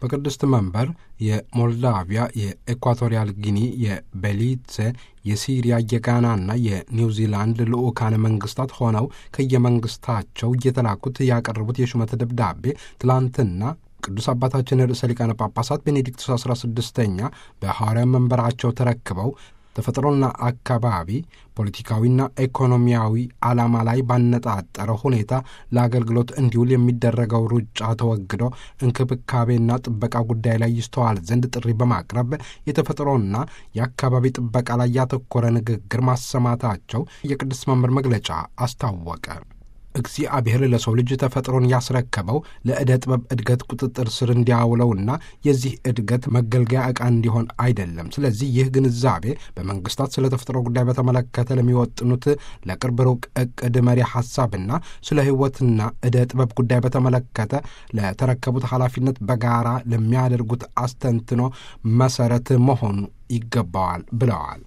በቅድስት መንበር የሞልዳቪያ፣ የኤኳቶሪያል ጊኒ፣ የቤሊዜ፣ የሲሪያ፣ የጋናና የኒውዚላንድ ልዑካን መንግስታት ሆነው ከየመንግስታቸው እየተላኩት ያቀረቡት የሹመት ደብዳቤ ትላንትና ቅዱስ አባታችን ርዕሰ ሊቃነ ጳጳሳት ቤኔዲክቱስ 16ኛ በሐዋርያ መንበራቸው ተረክበው ተፈጥሮና አካባቢ ፖለቲካዊና ኢኮኖሚያዊ ዓላማ ላይ ባነጣጠረ ሁኔታ ለአገልግሎት እንዲውል የሚደረገው ሩጫ ተወግዶ እንክብካቤና ጥበቃ ጉዳይ ላይ ይስተዋል ዘንድ ጥሪ በማቅረብ የተፈጥሮና የአካባቢ ጥበቃ ላይ ያተኮረ ንግግር ማሰማታቸው የቅዱስ መምህር መግለጫ አስታወቀ። እግዚአብሔር ለሰው ልጅ ተፈጥሮን ያስረከበው ለዕደ ጥበብ እድገት ቁጥጥር ስር እንዲያውለውና የዚህ እድገት መገልገያ ዕቃ እንዲሆን አይደለም። ስለዚህ ይህ ግንዛቤ በመንግስታት ስለ ተፈጥሮ ጉዳይ በተመለከተ ለሚወጥኑት ለቅርብ ሩቅ ዕቅድ መሪ ሐሳብና ስለ ሕይወትና ዕደ ጥበብ ጉዳይ በተመለከተ ለተረከቡት ኃላፊነት በጋራ ለሚያደርጉት አስተንትኖ መሰረት መሆኑ ይገባዋል ብለዋል።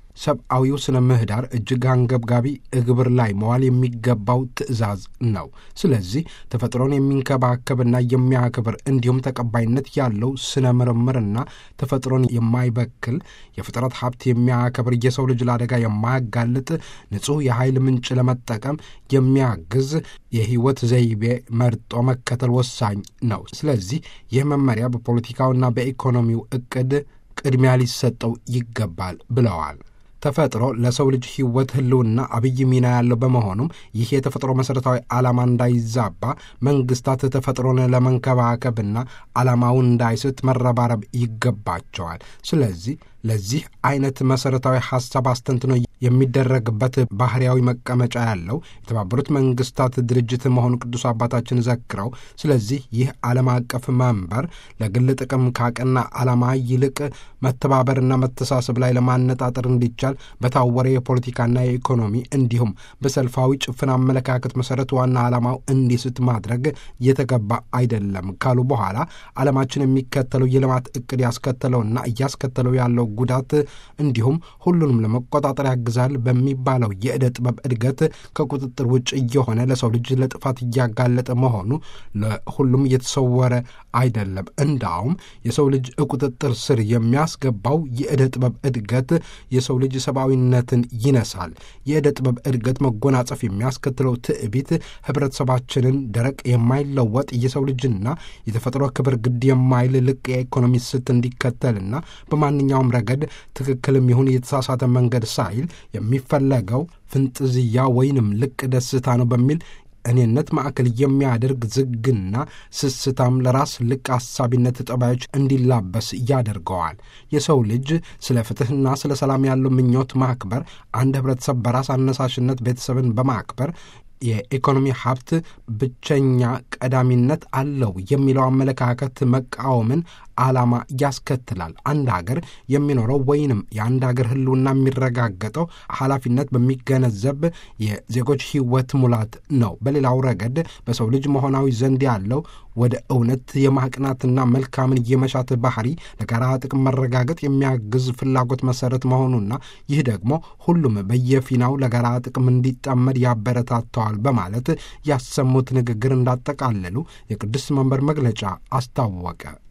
ሰብአዊው ስነ ምህዳር እጅግ አንገብጋቢ እግብር ላይ መዋል የሚገባው ትዕዛዝ ነው። ስለዚህ ተፈጥሮን የሚንከባከብና የሚያክብር እንዲሁም ተቀባይነት ያለው ስነ ምርምርና ተፈጥሮን የማይበክል የፍጥረት ሀብት የሚያከብር የሰው ልጅ ለአደጋ የማያጋልጥ ንጹሕ የኃይል ምንጭ ለመጠቀም የሚያግዝ የህይወት ዘይቤ መርጦ መከተል ወሳኝ ነው። ስለዚህ ይህ መመሪያ በፖለቲካውና በኢኮኖሚው እቅድ ቅድሚያ ሊሰጠው ይገባል ብለዋል። ተፈጥሮ ለሰው ልጅ ህይወት ህልውና አብይ ሚና ያለው በመሆኑም ይህ የተፈጥሮ መሠረታዊ ዓላማ እንዳይዛባ መንግስታት ተፈጥሮን ለመንከባከብና ዓላማውን እንዳይስት መረባረብ ይገባቸዋል። ስለዚህ ለዚህ አይነት መሠረታዊ ሐሳብ አስተንትኖ የሚደረግበት ባህርያዊ መቀመጫ ያለው የተባበሩት መንግስታት ድርጅት መሆኑ ቅዱስ አባታችን ዘክረው፣ ስለዚህ ይህ ዓለም አቀፍ መንበር ለግል ጥቅም ካቀና ዓላማ ይልቅ መተባበርና መተሳሰብ ላይ ለማነጣጠር እንዲቻል በታወረ የፖለቲካና የኢኮኖሚ እንዲሁም በሰልፋዊ ጭፍን አመለካከት መሠረት ዋና ዓላማው እንዲስት ማድረግ የተገባ አይደለም ካሉ በኋላ ዓለማችን የሚከተለው የልማት ዕቅድ ያስከተለውና እያስከተለው ያለው ጉዳት እንዲሁም ሁሉንም ለመቆጣጠር ያግዛል በሚባለው የዕደ ጥበብ እድገት ከቁጥጥር ውጭ እየሆነ ለሰው ልጅ ለጥፋት እያጋለጠ መሆኑ ለሁሉም እየተሰወረ አይደለም። እንዳውም የሰው ልጅ ቁጥጥር ስር የሚያስገባው የዕደ ጥበብ እድገት የሰው ልጅ ሰብአዊነትን ይነሳል። የዕደ ጥበብ እድገት መጎናጸፍ የሚያስከትለው ትዕቢት ህብረተሰባችንን ደረቅ፣ የማይለወጥ የሰው ልጅና የተፈጥሮ ክብር ግድ የማይል ልቅ የኢኮኖሚ ስት እንዲከተልና በማንኛውም ረገድ ትክክልም ይሁን የተሳሳተ መንገድ ሳይል የሚፈለገው ፍንጥዝያ ወይንም ልቅ ደስታ ነው በሚል እኔነት ማዕከል የሚያደርግ ዝግና ስስታም ለራስ ልቅ አሳቢነት ጠባዮች እንዲላበስ ያደርገዋል። የሰው ልጅ ስለ ፍትሕና ስለ ሰላም ያለው ምኞት ማክበር፣ አንድ ህብረተሰብ በራስ አነሳሽነት ቤተሰብን በማክበር የኢኮኖሚ ሀብት ብቸኛ ቀዳሚነት አለው የሚለው አመለካከት መቃወምን ዓላማ ያስከትላል። አንድ ሀገር የሚኖረው ወይንም የአንድ ሀገር ህልውና የሚረጋገጠው ኃላፊነት በሚገነዘብ የዜጎች ህይወት ሙላት ነው። በሌላው ረገድ በሰው ልጅ መሆናዊ ዘንድ ያለው ወደ እውነት የማቅናትና መልካምን የመሻት ባህሪ ለጋራ ጥቅም መረጋገጥ የሚያግዝ ፍላጎት መሰረት መሆኑና ይህ ደግሞ ሁሉም በየፊናው ለጋራ ጥቅም እንዲጣመድ ያበረታተዋል በማለት ያሰሙት ንግግር እንዳጠቃለሉ የቅዱስ መንበር መግለጫ አስታወቀ።